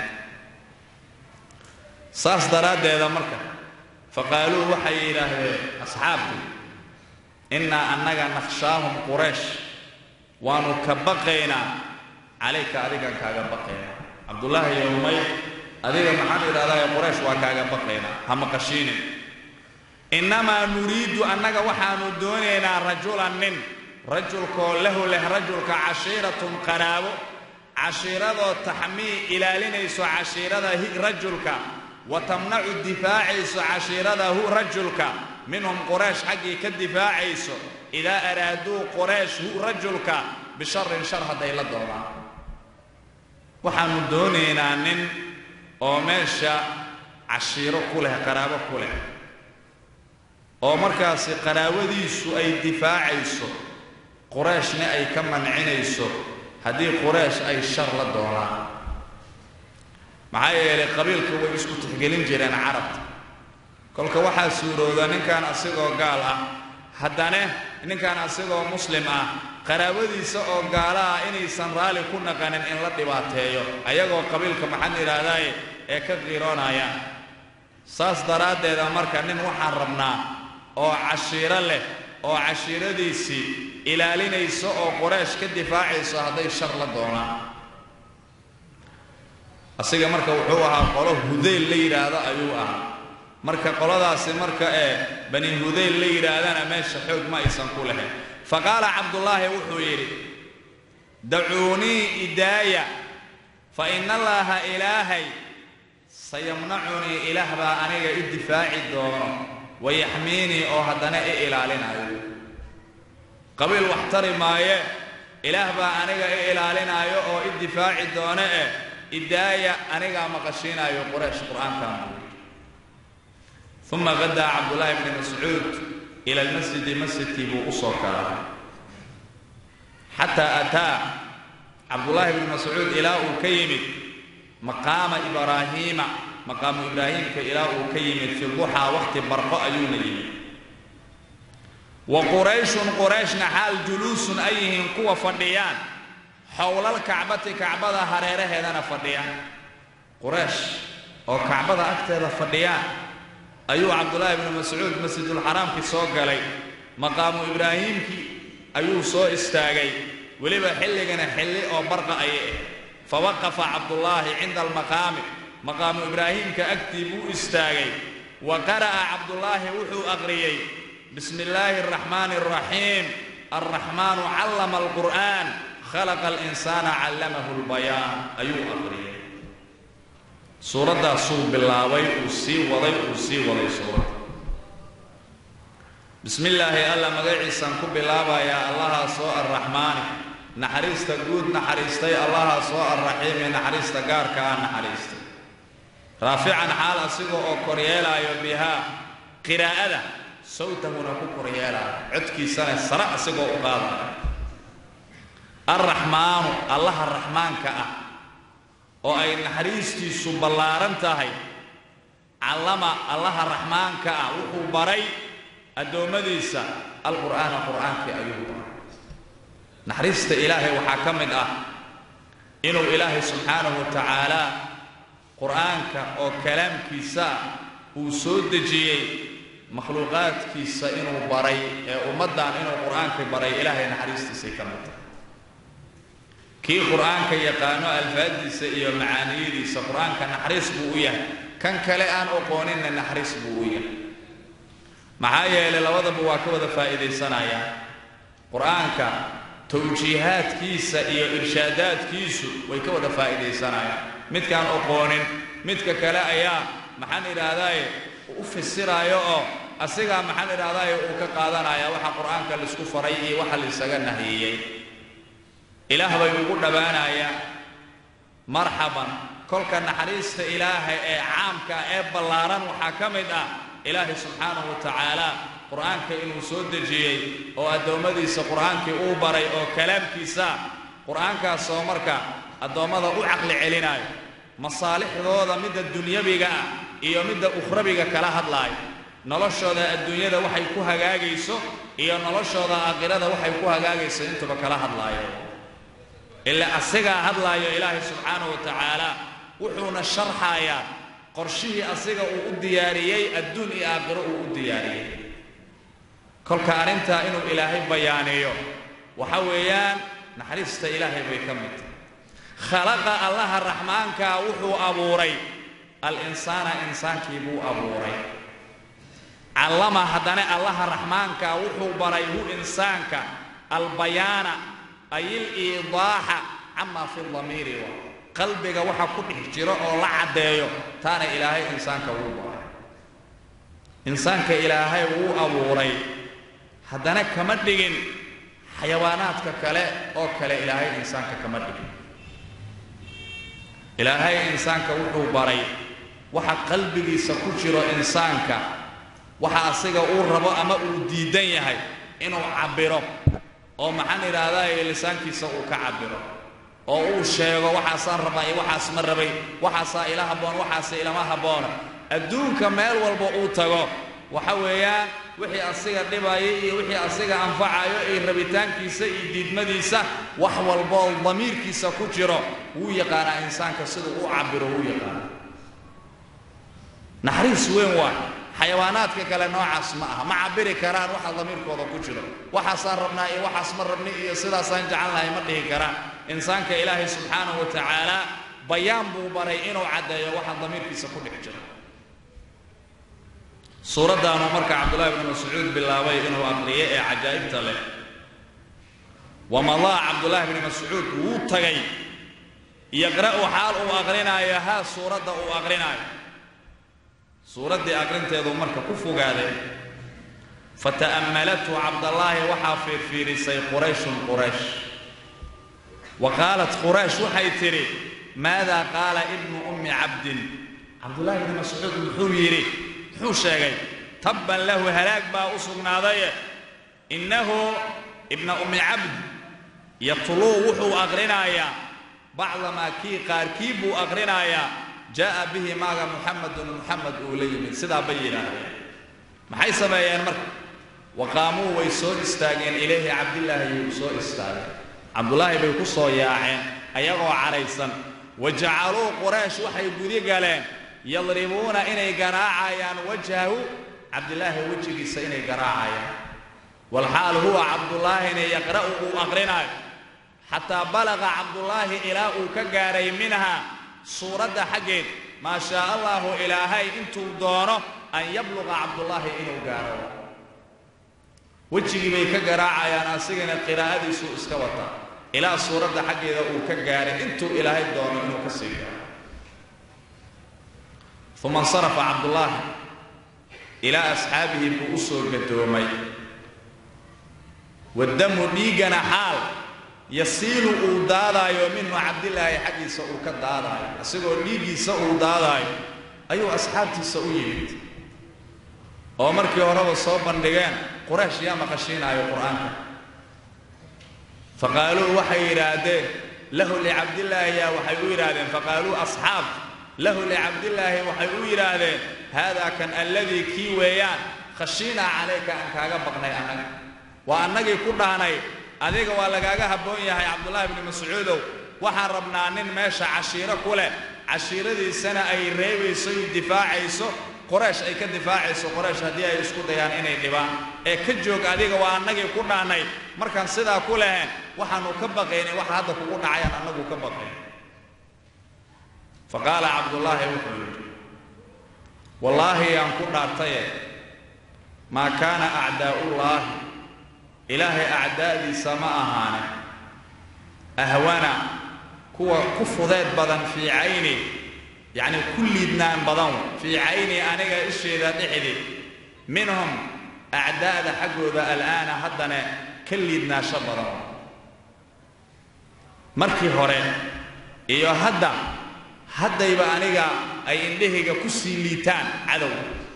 saas daraaddeeda marka faqaaluu waxay yidhaahdeen asxaabtu innaa annaga nakhshaahum quraysh waanu ka baqaynaa calayka adigan kaaga baqaynaa cabdullaahi yowmay adiga maxaan idhahdaa quraysh waa kaaga baqaynaa ha maqashiinin innamaa nuriidu annaga waxaanu doonaynaa rajulan nin rajulkoo lahu leh rajulka cashiiratun qaraabo cashiiradoo taxmii ilaalinayso cashiirada rajulka wa tamnacu difaacayso cashiiradahu rajulka minhum quraysh xaggii ka difaacayso idaa araaduu quraysh hu rajulka bisharin shar hadday la doonaan waxaannu doonaynaa nin oo meesha cashiiro ku leh qaraabo ku leh oo markaasi qaraabadiisu ay difaacayso qurayshna ay ka mancinayso haddii quraysh ay shar la doonaan maxaa yeelay qabiilka way isku tixgelin jireen carabta kolka waxaa suurooda ninkan asigoo gaal ah haddana ninkan asigoo muslim ah qaraabadiisa oo gaala ah inaysan raalli ku naqanin in la dhibaateeyo ayagoo qabiilka maxaan idhaahdaaye ee ka qiiroonayaan saas daraaddeeda marka nin waxaan rabnaa oo cashiiro leh oo cashiiradiisii ilaalinayso oo qoraysh ka difaacayso hadday shar la doonaan asiga marka wuxuu ahaa qolo hudayl la yidhaahdo ayuu ahaa marka qoladaasi marka ee bani hudayl la yidhaahdana meesha xoog ma aysan ku lahayn fa qaala cabdullaahi wuxuu yidhi dacuunii idaaya fa ina allaaha ilaahay sayamnacunii ilaah baa aniga i difaaci doono wayaxmiinii oo haddana i ilaalinayo qabiil wax tari maaye ilaah baa aniga i ilaalinaayo oo i difaaci doone eh idaaya anigaa maqashiinaayo quraysh qur'aankan uma qadaa cabdullaahi bni mascuud ila almasjidi masjidkii buu u soo galay xataa ataa cabdullaahi bni mascuud ilaa uu ka yimid maqaama ibraahiima maqaamu ibraahiimka ilaa uu ka yimid fi duxaa wakhti barqo ayuuna yimid wa qurayshun qurayshna xaal juluusun ay yihiin kuwa fadhiyaan xowlal kacbati kacbada hareeraheedana fadhiyaan quraysh oo kacbada agteeda fadhiyaan ayuu cabdullaahi bnu mascuud masjidulxaraamkii soo galay maqaamu ibraahiimkii ayuu soo istaagay weliba xilligana xilli oo barqa ayay ah fawaqafa cabdullaahi cinda almaqaami maqaamu ibraahiimka agtii buu istaagay wa qara'a cabdullaahi wuxuu aqriyey bismi illaahi araxmaani araxiim alraxmaanu callama alqur'aan khalaqa alinsaana callamahu lbayaan ayuu aqriyay suuraddaasuu bilaabay uu sii waday uu sii waday suuradda bismi illaahi alla magaciisaan ku bilaabayaa allahaa soo arraxmaani naxariista guud naxariistay allahaa soo arraxiimi naxariista gaarka ah naxariistay raafican xaal asiga oo koryeelaayo bihaa qiraa'ada sawtahuna ku koryeelaayo codkiisana sare asigoo u qaadaayo arraxmaanu allaha raxmaanka ah oo ay naxariistiisu ballaaran tahay callama allaha raxmaanka ah wuxuu baray addoommadiisa alqur'aana qur'aankii ayuu baray naxariista ilaahay waxaa ka mid ah inuu ilaahay subxaanahu wa tacaala qur'aanka oo kalaamkiisa ah uu soo dejiyey makhluuqaadkiisa inuu baray ee ummaddan inuu qur'aankii baray ilaahay naxariistiisay ka mid tahay kii qur'aanka yaqaano alfaadiisa iyo macaaniyadiisa qur'aanka naxariis buu u yahay kan kale aan oqooninna naxariis buu u yahay maxaa yeelay labadaba waa ka wada faa'iidaysanayaan qur'aanka tawjiihaadkiisa iyo irshaadaadkiisu way ka wada faa'iidaysanayaan midkaan oqoonin midka kale ayaa maxaan idhaahdaaye u fasiraayo oo asigaa maxaan idhahdaaye uu ka qaadanaya waxa qur'aanka laisku faray iyo waxa laisaga nahiyey ilaah bay ugu dhowaanayaan marxaban kolka naxariista ilaahay ee caamka ee ballaaran waxaa ka mid ah ilaahay subxaanahu wa tacaala qur'aanka inuu soo dejiyey oo addoommadiisa qur'aankii uu baray oo kalaamkiisa qur'aankaasoo marka addoommada u caqli celinayo masaalixdooda midda dunyabiga ah iyo midda ukhrabiga kala hadlaayo noloshooda adduunyada waxay ku hagaagayso iyo noloshooda aakhirada waxay ku hagaagayso intuba kala hadlaayo ilaa asigaa hadlaayo ilaahay subxaanahu wa tacaala wuxuuna sharxayaa qorshihii asiga uu u diyaariyey adduun iyo aakhiro uu u diyaariyey kolka arrintaa inuu ilaahay bayaaniyo waxa weeyaan naxariista ilaahay bay ka mid tahay khalaqa allaha raxmaankaa wuxuu abuuray al-insaana insaankii buu abuuray callama haddana allaha raxmaankaa wuxuu baray hu insaanka albayaana ay iliidaaxa camaa fi damiiri wa qalbiga waxa ku dhex jiro oo la caddeeyo taana ilaahay insaanka wuu baray insaanka ilaahay wuu abuuray haddana kama dhigin xayawaanaadka kale oo kale ilaahay insaanka kama dhigin ilaahay insaanka wuxuu baray waxa qalbigiisa ku jiro insaanka waxa asiga uu rabo ama uu diidan yahay inuu cabbiro oo maxaan idhaahdaa lisaankiisa uu ka cabbiro oo uu sheego waxaasaan rabaa iyo waxaas ma rabay waxaasaa ila habboon waxaase ilama habboona adduunka meel walba uu tago waxa weeyaan wixii asiga dhibaya iyo wixii asiga anfacayo iyo rabitaankiisa iyo diidmadiisa wax walboo damiirkiisa ku jiro wuu yaqaanaa insaanka siduu u cabbiro wuu yaqaanaa naxariis weyn waay xayawaanaadka kale noocaas ma aha ma cabbiri karaan waxa damiirkooda ku jiro waxaasaan rabnaa iyo waxaas ma rabni iyo sidaasaan jecelnahay ma dhihi karaan insaanka ilaahay subxaanahu wa tacaala bayaan buu baray inuu caddeeyo waxa damiirkiisa ku dhex jiro suuraddaanu marka cabdullahi bni mascuud bilaabay inuu aqriyo ee cajaa'ibta leh wamadaa cabdullaahi bni mascuud wuu tagay yaqra'u xaal uu aqrinaayo haa suuradda uu aqrinaayo suuraddii aqrinteedu marka ku fogaaday fata'ammalathu cabdallaahi waxaa fiirfiirisay qurayshun quraysh wa qaalat quraysh waxay tidhi maadaa qaala ibnu ummi cabdin cabdullaahi bni mascuud muxuu yidhi muxuu sheegay tabban lahu halaag baa u sugnaadaye innahu ibna ummi cabd yatluu wuxuu aqrinayaa bacdamaa kii qaarkii buu aqrinayaa jaa'a bihi maaga muxamedun muxamed uu la yimid sidaa bay yidhaahdeen maxay sameeyeen marka wa qaamuu way soo istaageen ilayhi cabdillaahi yuu soo istaageen cabdullaahi bay ku soo yaaceen ayagoo cadhaysan wa jacaluu quraysh waxay gudi galeen yadribuuna inay garaacayaan wajhahu cabdillaahi wejigiisa inay garaacayaan walxaal huwa cabdullaahina yaqra'u uu aqrinaayo xataa balaqa cabdullaahi ilaa uu ka gaaray minha suuradda xaggeed maa shaa allaahu ilaahay intuu doono an yabluqa cabdullaahi inuu gaaro wejigii bay ka garaacayaan asigana qiraa'adiisuu iska wata ilaa suuradda xaggeeda uu ka gaaray intuu ilaahay doono inuu ka sii gaaro uma insarafa cabdullaahi ilaa asxaabihi buu u soo gadoomay wadamu dhiiggana xaal yasiilu uu daadaayo minhu cabdilaahi xaggiisa uu ka daadaayo isagoo dhiiggiisa uu daadaayo ayuu asxaabtiisa u yimid oo markii horeba soo bandhigeen quraysh yaa maqashiinaayo qur-aanka faqaaluu waxay yidhaahdeen lahu licabdillaahi yaa waxay u yidhaahdeen faqaaluu asxaab lahu licabdillaahi waxay u yidhaahdeen haadaa kan alladii kii weeyaan khashiinaa calayka aan kaaga baqnay annaga waa annagii ku dhahnay adiga waa lagaaga habboon yahay cabdullaahi bni mascuudow waxaan rabnaa nin meesha cashiiro ku leh cashiiradiisana ay reebayso iyo difaacayso qoraysh ay ka difaacayso qoraysh haddii ay isku dayaan inay dhibaan ee ka joog adiga waa annagii ku dhahnay markaan sidaa ku leheen waxaanu ka baqaynay waxa hadda kugu dhacayaan annagu ka baqayn fa qaala cabdullaahi wuxuu yidhi wallaahi yaan ku dhaartaye maa kaana acdaa'ullaahi ilaahay acdaa'diisa ma ahaane ahwana kuwa ku fudeed badan fii cayni yacni ku liidnaan badan fii cayni aniga isheeda dhexdi minhum acdaa'da xaggooda al'aana haddana ka liidnaasho badan markii hore iyo hadda haddayba aniga ay indhahayga ku sii liitaan cadow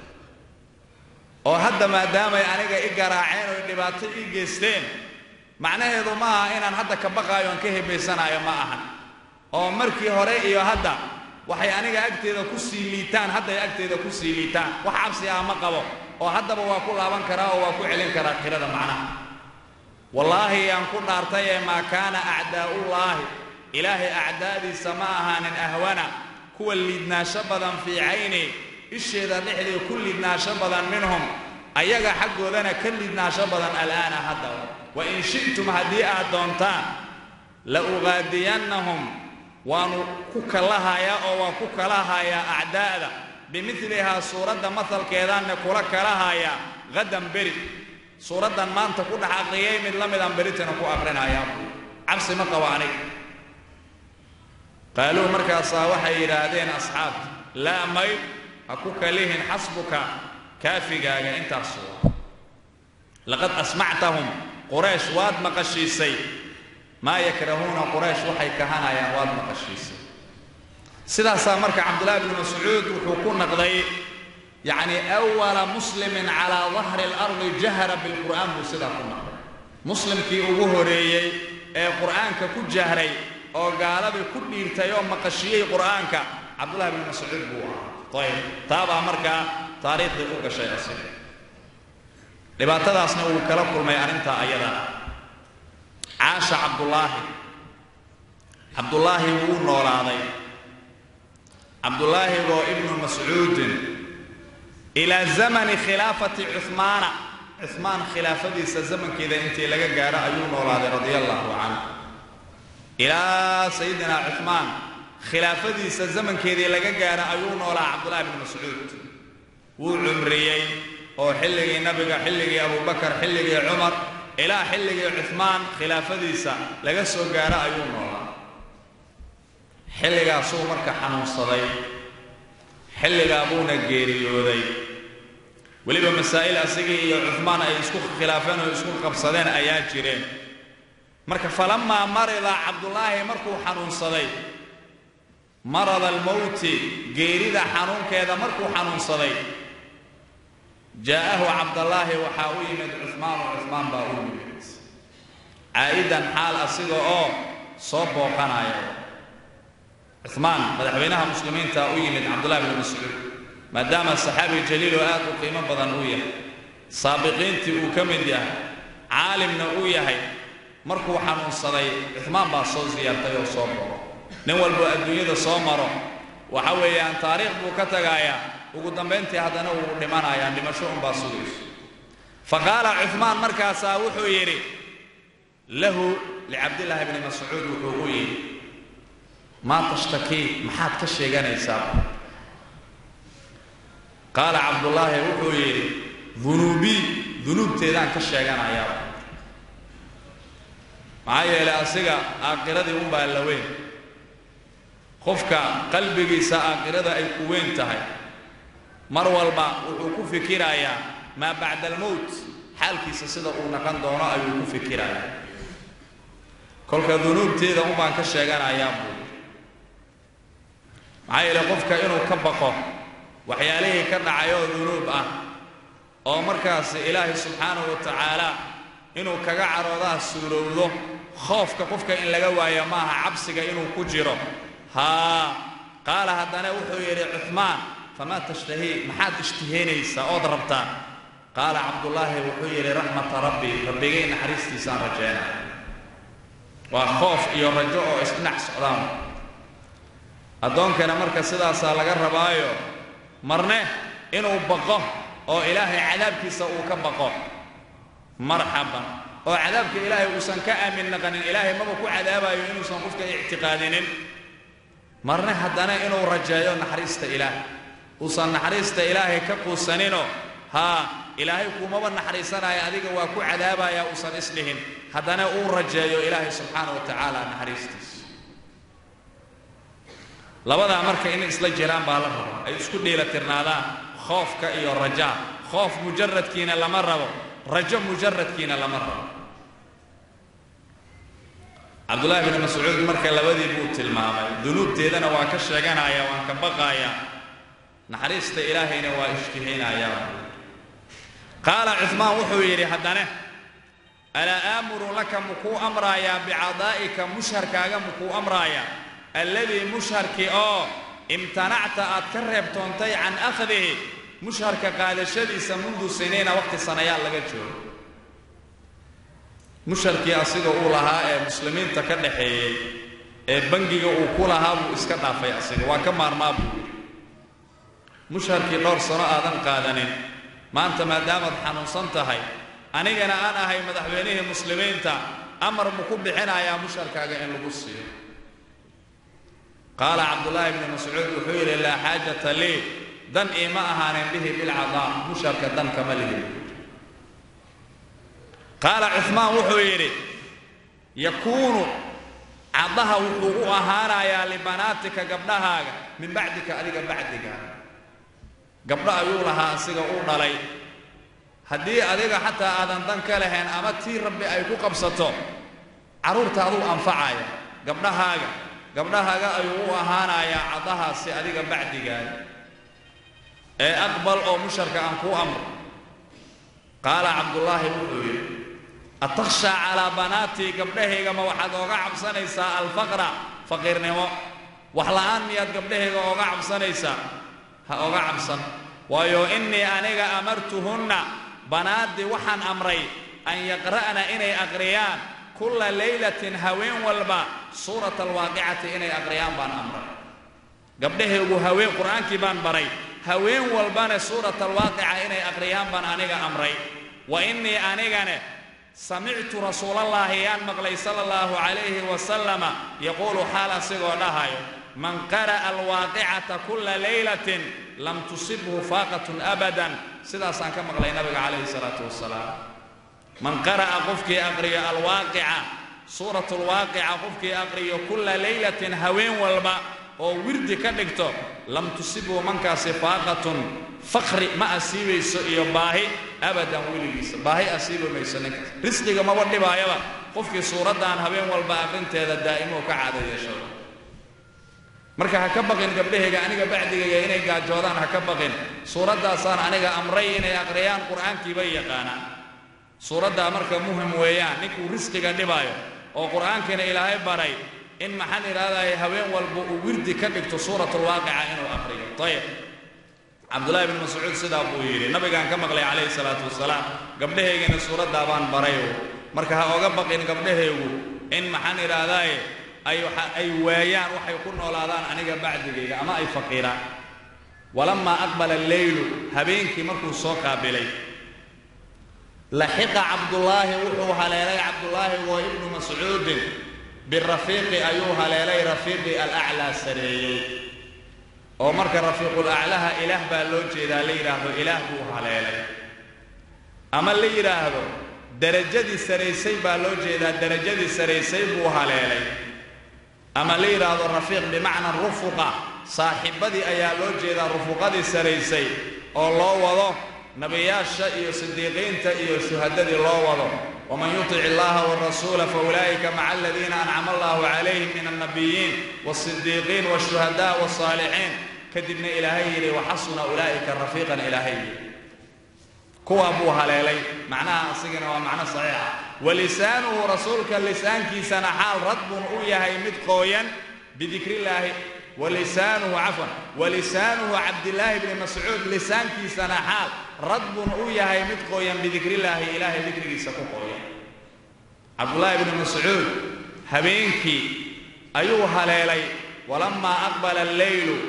oo hadda maadaamay aniga i garaaceen oo dhibaato ii geysteen macnaheedu ma aha inaan hadda ka baqaayo aan ka hebaysanaayo ma ahan oo markii hore iyo hadda waxay aniga agteeda ku sii liitaan hadday agteeda ku sii liitaan wax cabsi ah ma qabo oo haddaba waa ku laaban karaa oo waa ku celin karaa qirada macnaha wallaahi yaan ku dhaartay ee maa kaana acdaa'ullaahi ilaahay acdaa'diisa ma ahaanin ahwana kuwa liidnaasho badan fii cayni isheeda dhexdii ku liidnaasho badan minhum ayaga xaggoodana ka liidnaasho badan al'aana haddaba wa in shi'tum haddii aad doontaan la uqaadiyannahum waanu ku kalahayaa oo waan ku kalahayaa acdaa'da bimidlihaa suuradda mahalkeedaanne kula kalahayaa hadan beri suuraddan maanta ku dhex aqriyay mid la midaan beritana ku aqrinayaa cabsi ma qabo aniga qaaluu markaasaa waxay yidhaahdeen asxaabta laa may ha ku kalihin xasbuka kaafigaaga intaas waa laqad asmactahum quraysh waad maqashiisay maa yakrahuuna quraysh waxay kahanayaan waad maqashiisay sidaasaa marka cabdullaahi bni mascuud wuxuu ku naqday yacni awala muslimin calaa dahri alardi jahara bilqur'aan buu sidaa ku naqday muslimkii ugu horeeyey ee qur'aanka ku jahray oo gaaladii ku dhiirtay oo maqashiyey qur'aanka cabdullahi bni mascuud buu ahaa ayb taabaa markaa taariikhdii u gashay asiga dhibaatadaasna wuu kala kulmay arrintaa ayada caasha cabdullaahi cabdullaahi wuu noolaaday cabdullaahi oo ibnu mascuudin ilaa zamani khilaafati cuhmaana cuhmaan khilaafadiisa zamankeeda intii laga gaaro ayuu noolaaday radia allahu canhu ilaa sayidina cuhmaan khilaafadiisa zamankeedii laga gaaro ayuu noolaa cabdullahi bni mascuud wuu cumriyey oo xilligii nabiga xilligii abubakar xilligii cumar ilaa xilligii cuhmaan khilaafadiisa laga soo gaaro ayuu noolaa xilligaasuu marka xanuunsaday xilligaa buuna geeriyooday weliba masaa'il asigii iyo cuhmaan ay isku khilaafeen oo isku qabsadeen ayaa jireen marka falamaa marida cabdullaahi markuu xanuunsaday marada almowti geerida xanuunkeeda markuu xanuunsaday jaa'ahu cabdallaahi waxaa u yimid cuhmaanu cuhmaan baa u yimid caa'idan xaal asiga oo soo booqanaya cuhmaan madaxweynaha muslimiinta u yimid cabdullahi bni mascuud maadaama saxaabi jaliiloo aad u qiimo badan uu yahay saabiqiintii uu ka mid yahay caalimna uu yahay markuu xanuunsaday cuhmaan baa soo siyaartay oo soo booqo nin walboo adduunyada soo maro waxa weeyaan taariikh buu ka tagaayaa ugu dambayntii haddana wuu dhimanayaa dhimasho unbaa sugayso fa qaala cuhmaan markaasaa wuxuu yidhi lahu licabdillaahi bni mascuud wuxuu u yidhi maa tashtakii maxaad ka sheeganaysaa qaala cabdullaahi wuxuu yidhi dunuubii dunuubteedaan ka sheeganayaa maxaa yeelay asiga aakiradii unbaa la weyn qofka qalbigiisa aakhirada ay ku weyn tahay mar walba wuxuu ku fikirayaa maa bacda almowt xaalkiisa sida uu naqan doono ayuu ku fikirayaa kolka dunuubteeda unbaan ka sheeganayaa buu maxaa yeelay qofka inuu ka baqo waxyaalihii ka dhacayoo dunuub ah oo markaasi ilaahay subxaanahu wa tacaala inuu kaga caroodaa suurowdo khoofka qofka in laga waayo maaha cabsiga inuu ku jiro haa qaala haddana wuxuu yidhi cuhmaan famaa tashtahii maxaad ishtihaynaysaa ood rabtaa qaala cabdullaahi wuxuu yidhi raxmata rabbi rabbigay naxariistiisaan rajeena waa khoof iyo rajo oo isdhinac socdaan addoonkana marka sidaasaa laga rabaayo marne inuu baqo oo ilaahay cadaabkiisa uu ka baqo marxaban oo cadaabka ilaahay uusan ka aamin naqanin ilaahay maba ku cadaabayo inuusan qofka ictiqaadinin marne haddana inuu rajeeyo naxariista ilaahay uusan naxariista ilaahay ka quusaninoo haa ilaahay kuumaba naxariisanaya adiga waa ku cadaabaya uusan isdhihin haddana uu rajeeyo ilaahay subxaana wa tacaala naxariistiisa labadaa marka in isla jiraan baa la rabo ay isku dheelatirnaadaan khoofka iyo rajaa khoof mujaradkiina lama rabo rajo mujaradkiina lama rabo cabdullaahi bni mascuud marka labadii buu tilmaamay dunuubteedana waa ka sheeganaya waan ka baqaaya naxariista ilaahayna waa ishtihaynaya qaala cuhmaan wuxuu yidhi haddane alaa aamuru laka mukuu amraayaa bicadaa'ika musharkaaga mukuu amraaya alladii musharkii oo imtanacta aad ka reebtoontay can akhdihi musharka qaadashadiisa mundu siniina waqti sanayaal laga joogo musharkii asiga uu lahaa ee muslimiinta ka dhaxeeyey ee bangiga uu ku lahaa buu iska dhaafay asiga waa ka maarmaa buu yidhi musharkii dhowr sano aadan qaadanin maanta maadaamaad xanuunsan tahay anigana aan ahay madaxweynihii muslimiinta amar muku bixinayaa musharkaaga in lagu siiyo qaala cabdullaahi bni mascuud wuxuu yidhi laa xaajata lii dan iima ahaanin bihi bilcadaa musharka dan kama lihin qaala cuhmaan wuxuu yidhi yakuunu caddaha wuxuu u ahaanayaa libanaatika gabdhahaaga min bacdika adiga bacdigaaga gabdho ayuu lahaa asiga uu dhalay haddii adiga xataa aadan dan ka lahayn ama tii rabbi ay ku qabsato carruurta aduu anfacaya gabdhahaaga gabdhahaaga ayuu u ahaanayaa caddahaasi adiga bacdigaaga ee aqbal oo musharka aan kuu amro qaala cabdullaahi wuxuu yidhi atakhshaa calaa banaatii gabdhahaygama waxaad ooga cabsanaysaa alfaqra faqiirnimo wax la'aan miyaad gabdhahayga ooga cabsanaysaa ha oga cabsan waayo innii aniga amartuhunna banaaddii waxaan amray an yaqra'na inay aqriyaan kulla laylatin haween walba suurata alwaaqicati inay aqriyaan baan amray gabdhahaygu haween qur'aankii baan baray haween walbana suurata alwaaqica inay aqriyaan baan aniga amray wa innii anigane samictu rasuulallaahi yaan maqlay sala allahu calayhi wasalama yaquulu xaal asigoo dhahayo man qara'a alwaaqicata kulla laylatin lam tusibhu faaqatun abadan sidaasaan ka maqlay nabiga calayhi salaatu wasalaam man qara'a qofkii aqriyo alwaaqica suurat lwaaqica qofkii aqriyo kulla laylatin haween walba oo wirdi ka dhigto lam tusibhu mankaasi faaqatun fakri ma asiibayso iyo baahi abadan weligiisa baahi asiibi mayso ninkaas risqiga maba dhibaayaba qofkii suuraddan habeen walba aqrinteeda daa'imo ka caada yeeshado marka ha ka baqin gabdhahayga aniga bacdigayga inay gaajoodaan ha ka baqin suuraddaasaan aniga amray inay aqriyaan qur'aankii bay yaqaanaan suuraddaa marka muhim weeyaan ninkuu risqiga dhibaayo oo qur'aankiina ilaahay baray in maxaan idhaahdaye haween walba uu wirdi ka dhigto suuratulwaaqica inuu aqriyo ayib cabdullaahi bn mascuud sidaa buu yidhi nabigaan ka maqlay calayhi salaatu wasalaam gabdhahaygana suuraddaa baan barayo marka ha oga baqin gabdhahaygu in maxaan idhaahdaaye ay ay waayaan waxay ku noolaadaan aniga bacdigayga ama ay faqiiraan walamaa aqbala alleylu habeenkii markuu soo qaabilay laxiqa cabdullaahi wuxuu haleelay cabdullaahi wa ibnu mascuudin birafiiqi ayuu haleelay rafiiqi alaclaa sareeyey oo marka rafiiqulaclaha ilaah baa loo jeedaa la yidhaahdo ilaah buu haleelay ama la yidhaahdo derajadii saraysay baa loo jeedaa derajadii saraysay buu haleelay ama la yidhaahdo rafiiq bimacna rufuqa saaxiibadii ayaa loo jeedaa rufuqadii saraysay oo loo wado nebiyaasha iyo sidiiqiinta iyo shuhadadii loo wado waman yutic illaha warasuula faulaa'ika maca aladiina ancama allahu calayhim min alnabiyiin waasidiiqiin waashuhadaa wasaalixiin kadibna ilaahay yidhi waxasuna ulaa'ika rafiiqan ilaahay yidhi kuwaa buu haleelay macnaha asigana waa macno saxiixa walisaanuhu rasuulka lisaankiisana xaal radbun u yahay mid qooyan bidikrillaahi walisaanuhu cafwan walisaanuhu cabdillaahi bni mascuud lisaankiisana xaal radbun u yahay mid qooyan bidikrillaahi ilaahay dikrigiisa ku qooyan cabdullaahi bni mascuud habeenkii ayuu haleelay walamaa aqbala alleylu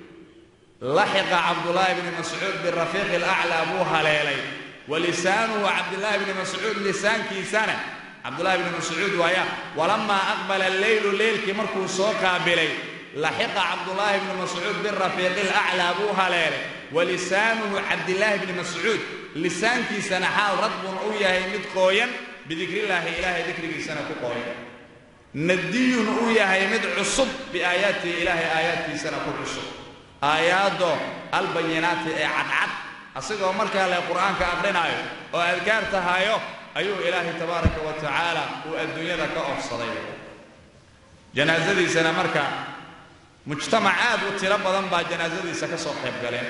laxiqa cabdullaahi bni mascuud birafiiqi alaclaa buu haleelay walisaanuhu cabdillaahi bni mascuud lisaankiisana cabdullaahi bni mascuud waaya walamaa aqbala alleylu leylkii markuu soo qaabilay laxiqa cabdullaahi bni mascuud birafiiqi alaclaa buu haleelay walisaanuhu cabdillaahi bni mascuud lisaankiisana xaal radbun u yahay mid qooyan bidikrillaahi ilaahay dikrigiisana ku qooyan nadiyun uu yahay mid cusub biaayaatihi ilaahay aayaadkiisana ku cusub aayaaddo albayinaati ee cadcad asigoo markaa le qur'aanka aqrinaayo oo adkaarta hayo ayuu ilaahay tabaaraka wa tacaala uu adduunyada ka ofsaday janaasadiisana marka mujtamac aad u tiro badan baa janaasadiisa ka soo qayb galeen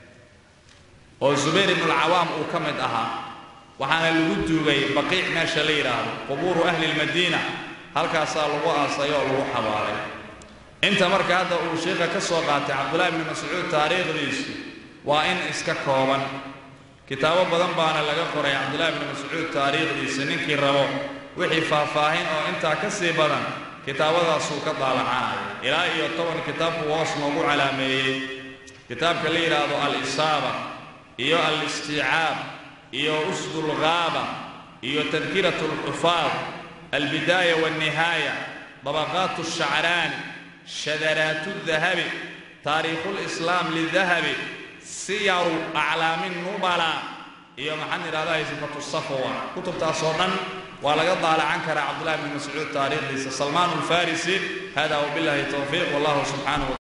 oo zubayr ibnulcawaam uu ka mid ahaa waxaana lagu duugay baqiic meesha la yidhaahdo qubuuru ahli lmadiina halkaasaa lagu aasay oo lagu xabaalay inta marka hadda uu sheikha ka soo qaatay cabdullaahi bni mascuud taariikhdiisu waa in iska kooban kitaabo badan baana laga qoray cabdullaahi bni mascuud taariikhdiisa ninkii rabo wixii faahfaahin oo intaa ka sii badan kitaabadaasuu ka daalacanaya ilaa iyo toban kitaabku hoos noogu calaameeyey kitaabka la yidhaahdo al-isaaba iyo al-istiicaab iyo usdulghaaba iyo tadkiratu alxufaad albidaaya walnihaaya dabaqaatu shacraani shadaraatu dahabi taariikhu lislaam lidahabi siyaru aclaami nubala iyo maxaan idhahdaa sifatu safwa kutubtaasoo dhan waa laga daalacan karaa cabdullahi bni mascuud taariikhdiisa salmaan alfarisi hada wabillahi towfiiq wallahu subxaanahu